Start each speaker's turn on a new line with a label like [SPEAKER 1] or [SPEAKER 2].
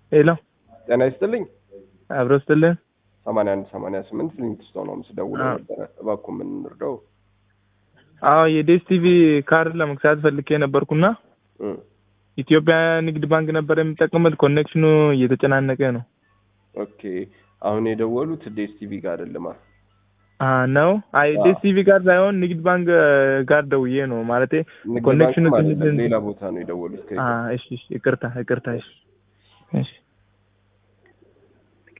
[SPEAKER 1] ሄሎ
[SPEAKER 2] ጤና ይስጥልኝ።
[SPEAKER 1] አብሮ ስትልን
[SPEAKER 2] ሰማንያ አንድ ሰማንያ ስምንት ፍሊንትስቶን ነው ስደውለው
[SPEAKER 1] አዎ።
[SPEAKER 2] ነበረ። እባክዎ ምን እንርዳው?
[SPEAKER 1] አዎ የዴስ ቲቪ ካርድ ለመግዛት ፈልጌ ነበርኩና
[SPEAKER 2] እም፣
[SPEAKER 1] ኢትዮጵያ ንግድ ባንክ ነበር የምጠቀምበት። ኮኔክሽኑ እየተጨናነቀ ነው
[SPEAKER 2] ኦኬ አሁን የደወሉት ዴስ ቲቪ ጋር አይደለማ።
[SPEAKER 1] አ ነው። አይ
[SPEAKER 2] አዎ።
[SPEAKER 1] ዴስ ቲቪ ጋር ሳይሆን ንግድ ባንክ ጋር ደውዬ ነው ማለቴ
[SPEAKER 2] ንግድ
[SPEAKER 1] ኮኔክሽኑ
[SPEAKER 2] ባንክም
[SPEAKER 1] ትንሽ
[SPEAKER 2] አይደለም ሌላ ቦታ ነው የደወሉት።
[SPEAKER 1] አ እሺ እሺ ይቅርታ ይቅርታ እሺ እሺ